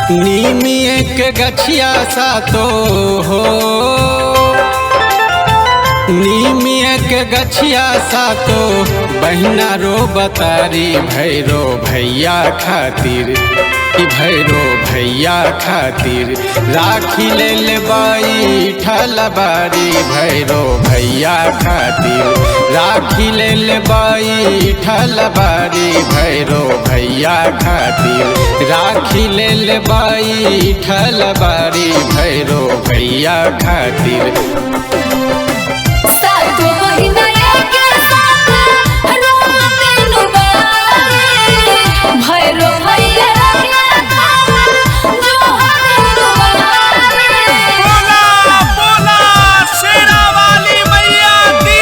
नीमिए के गछिया सातो हो नीमिए के गछिया सातो बहिना रो बतारी भैरो भैया खातिर कि भैरो भैया खातिर राखी ले ले बाई ठलबारी भैरो भैया खातिर राखी ले ले बाई ठलबारी भैरो भैया खातिर राखी ले ले बाई ठलबारी भैरो भैया खातिर सातो बहिना एके साथ रोते नुबारे भैरो भैया के तावा जो हरे नुबारे बोला बोला शेरा वाली मैया की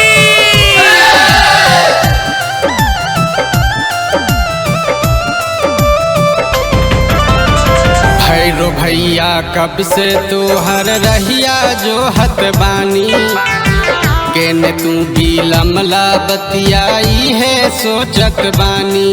भैरो भैया कब से तोहर रहिया जो हत बानी केने तू भी लमला बतियाई है सोचत बानी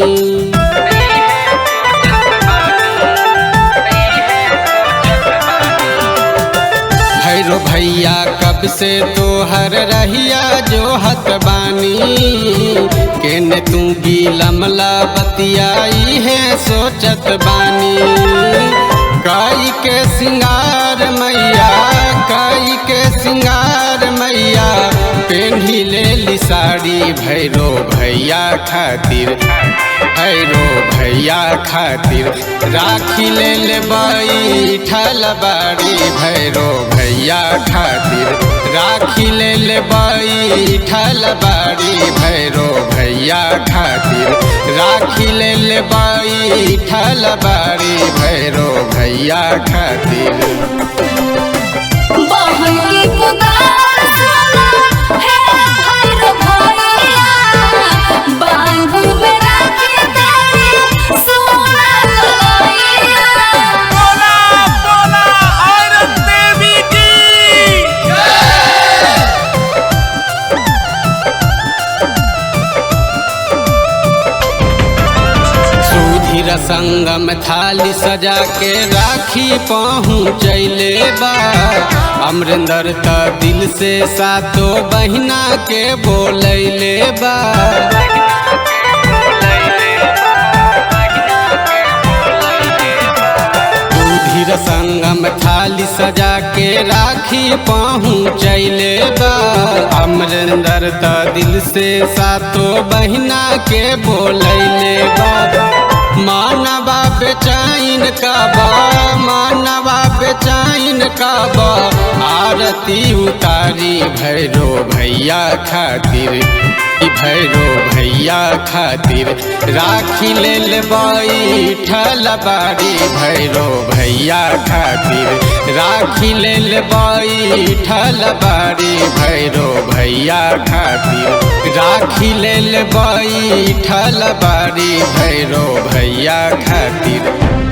भैरो भैया कब से तोहर रहिया जो हत बानी केने तू भी लमला बतियाई है सोचत बानी काई के सिंगार मैया काई के सिंगार मैया पेन्ही ले ली साड़ी भैरो भैया खातिर भैरो भैया खातिर राखी ले ले बाई ठलबारी भैरो भैया खातिर राखी ले ले बाई ठलबारी भैरो भैया खातिर राखी ले ले बाई ठलबारी भैरो भैया खातिर बहन की पुकार सुना है भैरो भैया बांधू में राखी तेरी सोना कलैया बोला बोला औरत देवी की सुधीर संगम थाली सजा के राखी पहुँचैले बा अमरिंदर त दिल से सातो बहिना के बोलैले बा सुधीर संगम थाली सजा के राखी पहुँचैले बा अमरिंदर त दिल से सातो बहिना के बोलैले बा मानवा बेचैन कबा मानवा बेचैन कबा आरती उतारी भैरो भैया खातिर ई भैरो भैया खातिर राखी ले ले बाई ठलबारी भैरो भैया खातिर राखी ले ले बाई ठलबारी भैरो भैया खातिर राखी ले ले बाई ठलबारी भैरो भैया खातिर